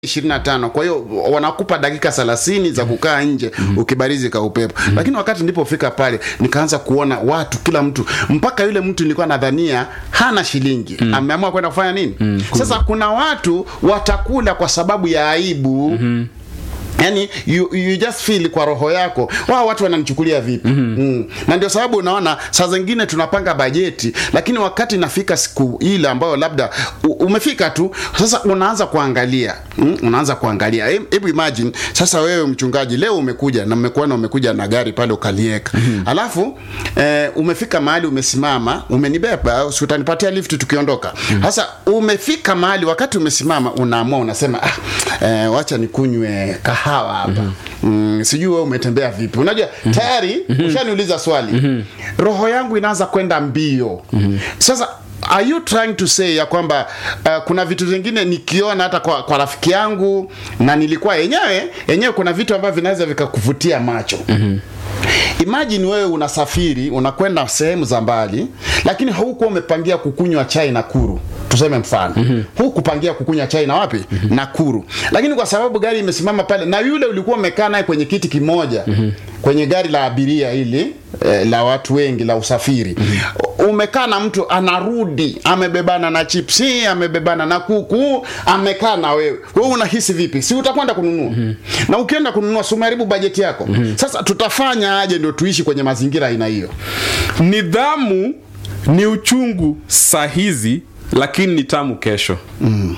25 kwa hiyo wanakupa dakika 30 za kukaa nje ukibarizi ka upepo lakini wakati nilipofika pale nikaanza kuona watu kila mtu mpaka yule mtu nilikuwa nadhania hana shilingi ameamua kwenda kufanya nini sasa kuna watu watakula kwa sababu ya aibu yani you, you just feel kwa roho yako wao watu wananichukulia vipi mm-hmm. mm. na ndio sababu unaona saa zingine tunapanga bajeti lakini wakati nafika siku ile ambayo labda u, umefika tu sasa unaanza kuangalia mm? unaanza kuangalia hebu imagine sasa wewe mchungaji leo umekuja na mmekuona umekuja na gari pale ukalieka mm-hmm. alafu eh, umefika mahali umesimama umenibeba si utanipatia lift tukiondoka sasa mm-hmm. umefika mahali wakati umesimama unaamua unasema ah, eh, wacha nikunywe kahawa hapa mm-hmm. mm, sijui wewe umetembea vipi unajua mm-hmm. tayari mm-hmm. ushaniuliza swali mm-hmm. roho yangu inaanza kwenda mbio mm-hmm. sasa are you trying to say ya kwamba uh, kuna vitu vingine nikiona hata kwa, kwa rafiki yangu na nilikuwa yenyewe yenyewe kuna vitu ambavyo vinaweza vikakuvutia macho mm-hmm imagine wewe unasafiri unakwenda sehemu za mbali lakini haukuwa umepangia kukunywa chai na kuru tuseme mfano mm-hmm. hukupangia kukunywa chai na wapi mm-hmm. Nakuru, lakini kwa sababu gari imesimama pale na yule ulikuwa umekaa naye kwenye kiti kimoja mm-hmm. kwenye gari la abiria ili eh, la watu wengi la usafiri mm-hmm. umekaa na mtu anarudi amebebana na chipsi amebebana na kuku amekaa na wewe wewe unahisi vipi si utakwenda kununua mm-hmm. na ukienda kununua si umeharibu bajeti yako mm-hmm. sasa tutafanya aje ndio tuishi kwenye mazingira aina hiyo nidhamu ni uchungu saa hizi lakini ni tamu kesho mm.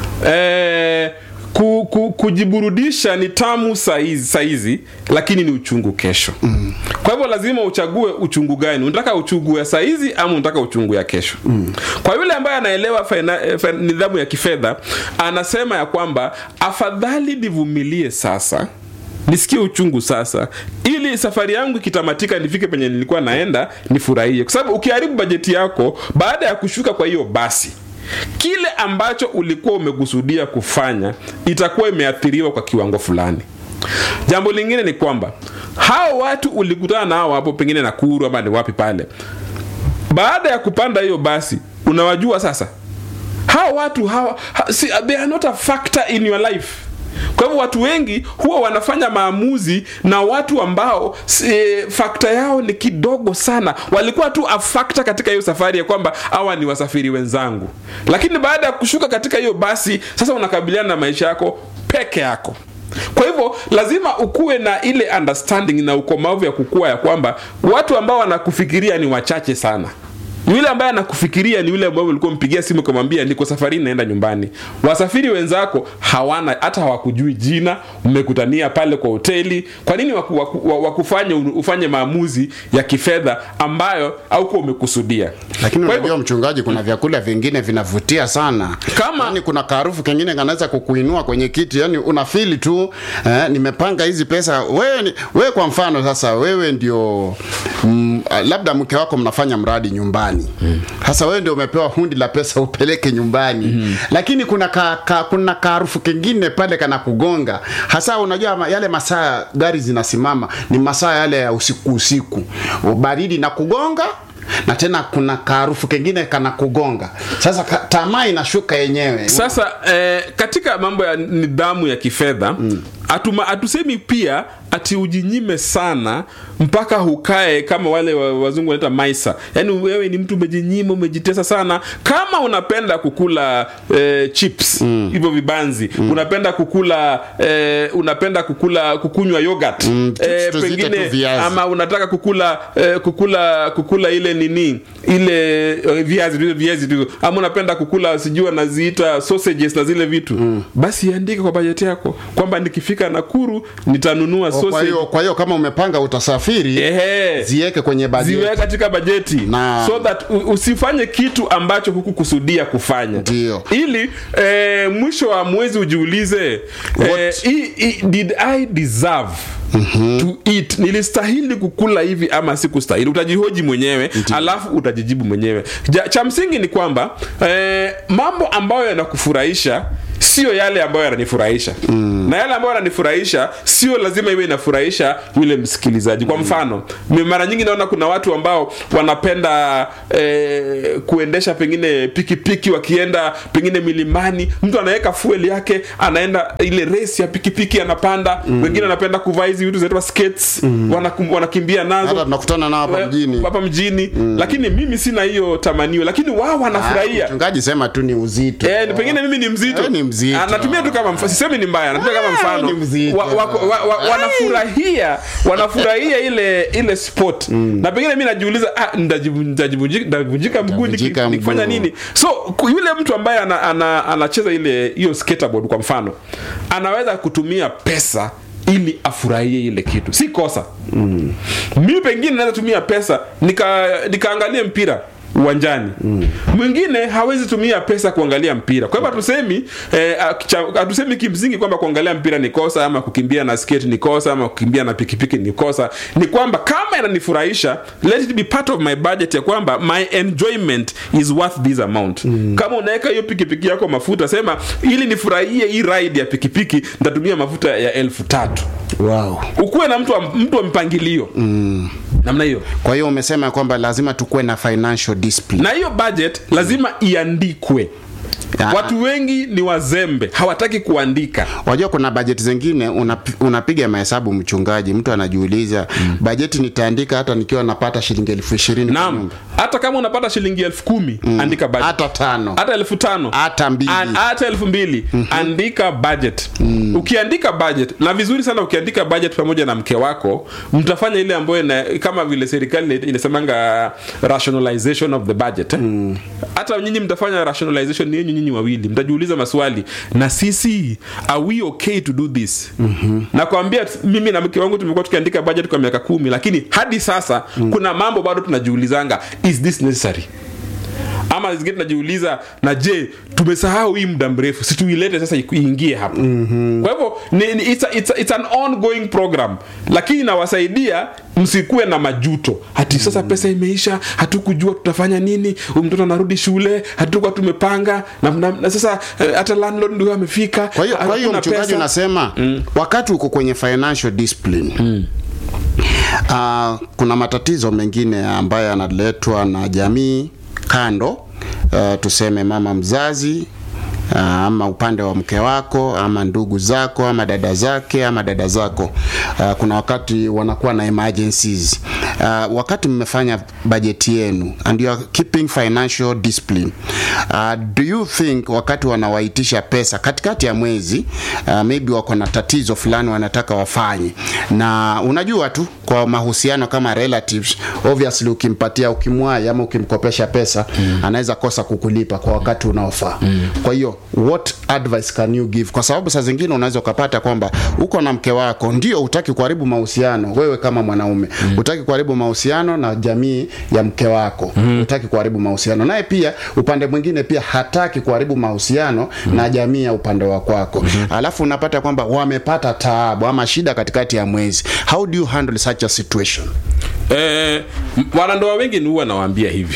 e, ku, ku, kujiburudisha ni tamu saizi, saizi lakini ni uchungu kesho mm. kwa hivyo lazima uchague uchungu gani unataka uchungu ya saizi ama unataka uchungu ya kesho mm. kwa yule ambaye anaelewa faina, fa, nidhamu ya kifedha anasema ya kwamba afadhali nivumilie sasa nisikie uchungu sasa ili safari yangu ikitamatika nifike penye nilikuwa naenda nifurahie kwa sababu ukiharibu bajeti yako baada ya kushuka kwa hiyo basi kile ambacho ulikuwa umekusudia kufanya itakuwa imeathiriwa kwa kiwango fulani jambo lingine ni kwamba hao watu ulikutana nao hapo pengine nakuru ama ni wapi pale baada ya kupanda hiyo basi unawajua sasa hao watu hawa, ha, see, they are not a factor in your life kwa hivyo watu wengi huwa wanafanya maamuzi na watu ambao e, fakta yao ni kidogo sana walikuwa tu a factor katika hiyo safari ya kwamba hawa ni wasafiri wenzangu lakini baada ya kushuka katika hiyo basi sasa unakabiliana na maisha yako peke yako kwa hivyo lazima ukuwe na ile understanding na ukomavu ya kukua ya kwamba watu ambao wanakufikiria ni wachache sana yule ambaye anakufikiria ni yule ambaye ulikuwa mpigia simu ukamwambia niko safarini naenda nyumbani wasafiri wenzako hawana hata hawakujui jina mmekutania pale kwa hoteli kwa nini waku, waku, wakufanye ufanye maamuzi ya kifedha ambayo aukuwa umekusudia lakini Kwa unajua mchungaji kuna vyakula vingine vinavutia sana Kama- yani kuna kaarufu kengine kanaweza kukuinua kwenye kiti yani unafili tu eh, nimepanga hizi pesa wewe ni- wewe kwa mfano sasa wewe ndio mm, labda mke wako mnafanya mradi nyumbani sasa wewe ndio umepewa hundi la pesa upeleke nyumbani mm. lakini kuna ka, ka, kuna kaarufu kengine pale kana kugonga hasa unajua ma- yale masaa gari zinasimama ni masaa yale ya usiku usiku baridi na kugonga na tena kuna kaarufu kengine kana kugonga sasa ka, tamaa inashuka yenyewe sasa eh, katika mambo ya nidhamu ya kifedha mm. atuma, atusemi pia ati ujinyime sana mpaka hukae kama wale wa- wazungu wanaita maisa yaani wewe ni mtu umejinyima umejitesa sana kama unapenda kukula eh, chips hivyo vibanzi unapenda kukula eh, unapenda kukula kukunywa yogurt Mm, chips tuziite tu viazi. ama unataka kukula eh, kukula kukula ile nini ile eh, viazi vile viazi tu ama unapenda kukula sijui wanaziita sausages na zile vitu mm. basi andike kwa bajeti yako kwamba nikifika Nakuru nitanunua kwa sausage hiyo kwa hiyo kama umepanga utasafiri ehe ziweke kwenye bajeti ziwe katika bajeti Na- so that u- usifanye kitu ambacho hukukusudia kufanya Ndio. ili eh, mwisho wa mwezi ujiulize eh, What- i, i, did i deserve Mm-hmm. to eat nilistahili kukula hivi ama sikustahili utajihoji mwenyewe alafu utajijibu mwenyewe ja, cha msingi ni kwamba eh, mambo ambayo yanakufurahisha sio yale ambayo yananifurahisha mm. na yale ambayo yananifurahisha sio lazima iwe inafurahisha yule msikilizaji kwa mfano mi- mara nyingi naona kuna watu ambao wanapenda eh, kuendesha pengine pikipiki wakienda pengine milimani mtu anaweka fuel yake anaenda ile race ya pikipiki anapanda wengine wanapenda kuvaa hizi vitu zinaitwa skates wanakum- wanakimbia nazo hata tunakutana nao hapa Eh, mjini hapa mjini lakini mimi sina hiyo tamanio lakini wao wanafurahia mchungaji sema tu ni uzito Eh, ni pengine mimi ni mzito. Eh, ni mzito. Ah, natumia tu kama mfano. Sisemi ni mbaya, natumia kama Ah, mfano. ni mzito. Wa, wa, wa, wa, wanafurahia, wanafurahia ile ile sport. Na pengine mimi najiuliza ah ndajivu- ndajivunjika ndavunjika mguu niki- Ndavunjika nikifanya mguu. nini? So ku- yule mtu ambaye ana, ana, anacheza ile hiyo skateboard kwa mfano, anaweza kutumia pesa ili afurahie ile kitu si kosa mm. mi pengine naweza tumia pesa nika nikaangalie mpira uwanjani mwingine hawezi tumia pesa kuangalia mpira kwa hivyo hatusemi eh, akicha- hatusemi kimsingi kwamba kuangalia mpira ni kosa ama kukimbia na skate ni kosa ama kukimbia na pikipiki ni kosa ni kwamba kama inanifurahisha let it be part of my budget ya kwamba my enjoyment is worth this amount kama unaweka hiyo pikipiki yako mafuta sema ili nifurahie hii ride ya pikipiki nitatumia mafuta ya elfu tatu wow. ukuwe na mtu wa, mtu wa mpangilio mm. namna hiyo kwa hiyo umesema kwamba lazima tukuwe na financial discipline na hiyo budget lazima iandikwe Ah. watu wengi ni wazembe hawataki kuandika wajua kuna bajeti zingine unap, unapiga mahesabu mchungaji mtu anajiuliza mm. bajeti nitaandika hata nikiwa napata shilingi elfu ishirini kwa naam nyumba. hata kama unapata shilingi elfu kumi andika budget hata tano hata elfu tano hata mbili An- hata elfu mbili andika budget ukiandika budget na vizuri sana ukiandika budget pamoja na mke wako mtafanya ile ambayo ina, kama vile serikali inasemanga rationalization of the budget eh? hata nyinyi mtafanya rationalization yenyu nyinyi wawili mtajiuliza maswali na sisi are we okay to do this nakwambia mimi na mke wangu tumekuwa tukiandika budget kwa miaka kumi lakini hadi sasa kuna mambo bado tunajiulizanga is this necessary ama zingine tunajiuliza na je tumesahau hii muda mrefu si tuilete sasa iku- iingie hapa mm-hmm. kwa hivyo ni, ni, it's, a, it's, a, it's an ongoing program lakini inawasaidia msikuwe na majuto hati sasa pesa imeisha hatukujua tutafanya nini huyu mtoto anarudi shule hatukuwa tumepanga na, na, na sasa eh, hata landlord ndio amefika kwa hiyo kwa hiyo hakuna mchungaji pesa. unasema mm. wakati uko kwenye financial discipline mm. uh, kuna matatizo mengine ambayo yanaletwa na jamii kando uh, tuseme mama mzazi uh, ama upande wa mke wako ama ndugu zako ama dada zake ama dada zako uh, kuna wakati wanakuwa na emergencies uh, wakati mmefanya bajeti yenu and you are keeping financial discipline uh, do you think wakati wanawaitisha pesa katikati ya mwezi uh, maybe wako na tatizo fulani wanataka wafanye na unajua tu kwa mahusiano kama relatives obviously ukimpatia ukimwai ama ukimkopesha pesa mm. anaweza kosa kukulipa kwa wakati unaofaa mm. kwa hiyo what advice can you give kwa sababu saa zingine unaweza ukapata kwamba uko na mke wako ndio utaki kuharibu mahusiano wewe kama mwanaume mm. utaki kuharibu mahusiano na jamii ya mke wako mm. utaki kuharibu mahusiano naye pia upande mwingine pia hataki kuharibu mahusiano mm. na jamii ya upande wa kwako mm. alafu unapata kwamba wamepata taabu ama shida katikati ya mwezi how do you handle such a situation eh, m- wanandoa wengi ni huwa nawaambia hivi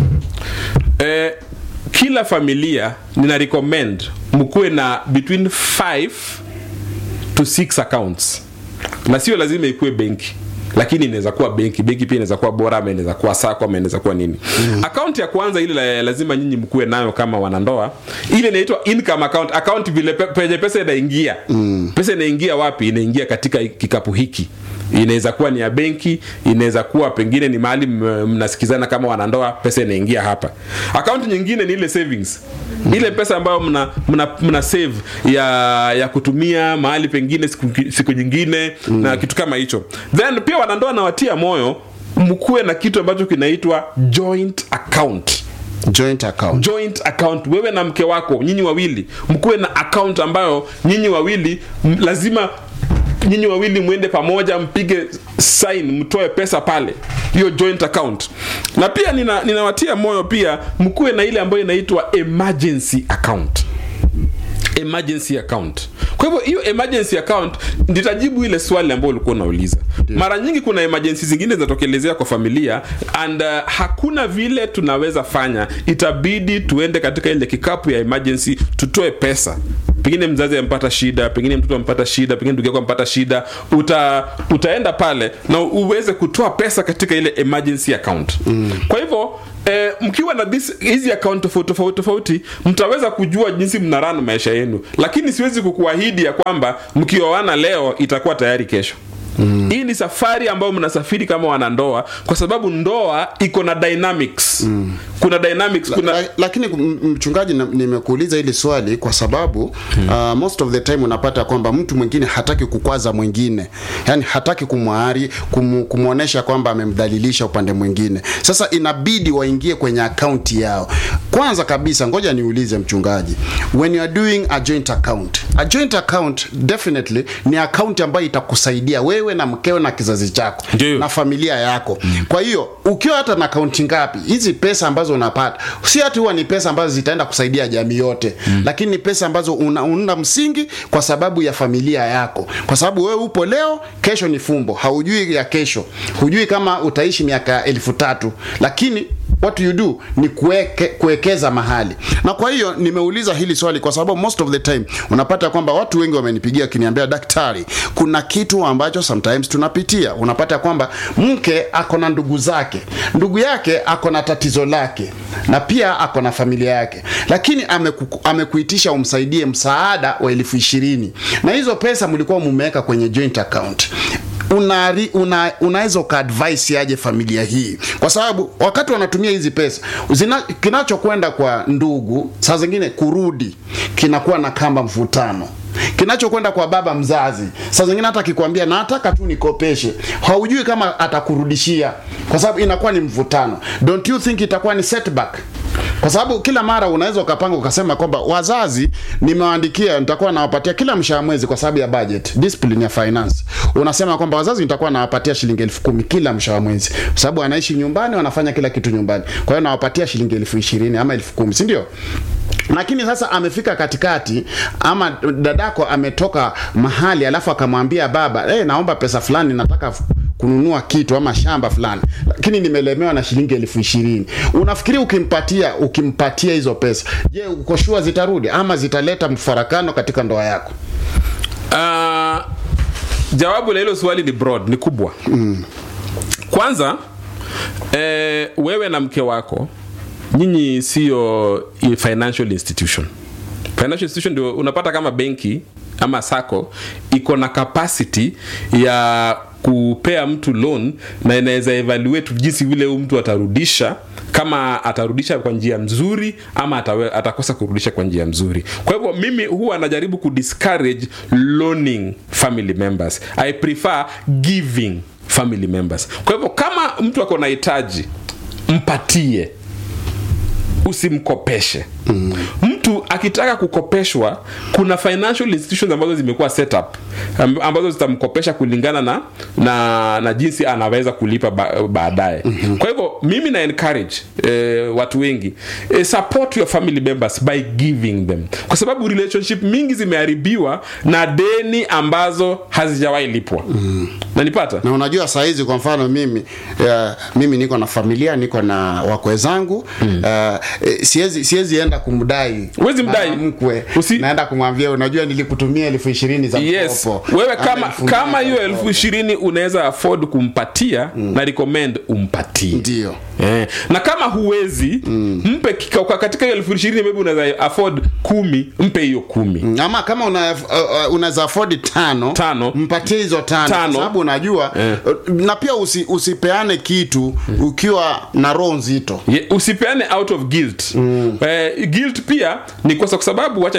eh, kila familia nina recommend mkuwe na between 5 to 6 accounts na sio lazima ikuwe benki lakini inaweza kuwa benki benki pia inaweza kuwa bora ama inaweza kuwa sako ama inaweza kuwa nini mm. akaunti ya kwanza ile la- lazima nyinyi mkuwe nayo kama wanandoa ile inaitwa income account account vile pe, penye pesa inaingia mm. pesa inaingia wapi inaingia katika hiki kikapu hiki inaweza kuwa ni ya benki inaweza kuwa pengine ni mahali m- mnasikizana kama wanandoa pesa inaingia hapa akaunti nyingine ni ile savings ile pesa ambayo mna, mna, mna save ya ya kutumia mahali pengine siku, siku nyingine mm. na kitu kama hicho then pia wanandoa nawatia moyo mkuwe na kitu ambacho kinaitwa joint account joint account joint account wewe na mke wako nyinyi wawili mkuwe na account ambayo nyinyi wawili m- lazima nyinyi wawili mwende pamoja mpige sign mtoe pesa pale hiyo joint account na pia nina- ninawatia moyo pia mkuwe na ile ambayo inaitwa emergency account emergency account kwa hivyo hiyo emergency account nitajibu ile swali ambayo ulikuwa unauliza mara nyingi kuna emergency zingine zinatokelezea kwa familia and uh, hakuna vile tunaweza fanya itabidi tuende katika ile kikapu ya emergency tutoe pesa pengine mzazi amepata shida pengine mtoto amepata shida pengine ndugu yako amepata shida uta, utaenda pale na uweze kutoa pesa katika ile emergency account mm. kwa hivyo Eh, mkiwa na this hizi account tofauti tofauti tofauti mtaweza kujua jinsi mnarana maisha yenu lakini siwezi kukuahidi ya kwamba mkioana leo itakuwa tayari kesho Mm. hii ni safari ambayo mnasafiri kama wanandoa kwa sababu ndoa iko na dynamics mm. kuna dynamics kuna La, lakini m- mchungaji na- nimekuuliza hili swali kwa sababu hmm. uh, most of the time unapata kwamba mtu mwingine hataki kukwaza mwingine yani hataki kumwari kumu, kumwonyesha kwamba amemdhalilisha upande mwingine sasa inabidi waingie kwenye akaunti yao kwanza kabisa ngoja niulize mchungaji when you are doing a joint account a joint account definitely ni akaunti ambayo itakusaidia wewe na mkeo na kizazi chako Ndiyo. na familia yako kwa hiyo ukiwa hata na akaunti ngapi hizi pesa ambazo unapata si hati huwa ni pesa ambazo zitaenda kusaidia jamii yote mm. lakini ni pesa ambazo una, una msingi kwa sababu ya familia yako kwa sababu wewe upo leo kesho ni fumbo haujui ya kesho hujui kama utaishi miaka elfu tatu lakini what you do ni kuweke, kuwekeza mahali na kwa hiyo nimeuliza hili swali kwa sababu most of the time unapata kwamba watu wengi wamenipigia akiniambia daktari kuna kitu ambacho sometimes tunapitia unapata kwamba mke ako na ndugu zake ndugu yake ako na tatizo lake na pia ako na familia yake lakini ameku, amekuitisha umsaidie msaada wa elfu ishirini na hizo pesa mlikuwa mumeweka kwenye joint account unari, una, unaweza ukaadvise aje familia hii kwa sababu wakati wanatumia hizi pesa zina, kinachokwenda kwa ndugu saa zingine kurudi kinakuwa na kamba mvutano kinachokwenda kwa baba mzazi saa zingine hata akikwambia nataka tu nikopeshe haujui kama atakurudishia kwa sababu inakuwa ni mvutano don't you think itakuwa ni setback kwa sababu kila mara unaweza ukapanga ukasema kwamba wazazi nimewaandikia nitakuwa nawapatia kila mshahara mwezi kwa sababu ya budget discipline ya finance unasema kwamba wazazi nitakuwa nawapatia shilingi elfu kumi kila mshahara mwezi kwa sababu wanaishi nyumbani wanafanya kila kitu nyumbani kwa hiyo nawapatia shilingi elfu ishirini ama elfu kumi si ndio lakini sasa amefika katikati ama dadako ametoka mahali alafu akamwambia baba hey, naomba pesa fulani nataka f- kununua kitu ama shamba fulani lakini nimelemewa na shilingi elfu ishirini unafikiri ukimpatia ukimpatia hizo pesa je uko sure zitarudi ama zitaleta mfarakano katika ndoa yako uh, jawabu la hilo swali ni broad ni kubwa mm. kwanza eh, wewe na mke wako nyinyi siyo i- financial institution financial institution ndio unapata kama benki ama sako iko na capacity ya kupea mtu loan na inaweza evaluate jinsi vile huyu mtu atarudisha kama atarudisha kwa njia mzuri ama atawe, atakosa kurudisha kwa njia mzuri kwa hivyo mimi huwa najaribu kudiscourage loaning family members i prefer giving family members kwa hivyo kama mtu ako na hitaji mpatie usimkopeshe mm. mtu akitaka kukopeshwa kuna financial institutions ambazo zimekuwa set up am- ambazo zitamkopesha kulingana na na, na jinsi anaweza kulipa ba, baadaye mm-hmm. kwa hivyo mimi na encourage eh, watu wengi eh, support your family members by giving them kwa sababu relationship mingi zimeharibiwa na deni ambazo hazijawahi lipwa mm. nanipata na unajua saa hizi kwa mfano mimi uh, mimi niko na familia niko na wakwe zangu mm. uh, eh, siwezi siwezi enda kumdai Huwezi mdai. mama mkwe Usi- naenda kumwambia unajua nilikutumia elfu ishirini za yes mkopo wewe Ama kama elfu kama mbili hiyo za elfu mkopo. ishirini unaweza afford kumpatia mm. na recommend umpatie ndio Eh, na kama huwezi mm. mpe kika- kwa- katika hiyo elfu ishirini maybe unaweza afford kumi mpe hiyo kumi Mm, ama kama una, uh, uh, unaweza afford tano, Tano. mpatie hizo tano, Tano. kwa sababu unajua Eh. uh, na pia usi, usipeane kitu ukiwa na roho nzito Ye- usipeane out of guilt mm. eh, guilt pia ni kwa sababu wacha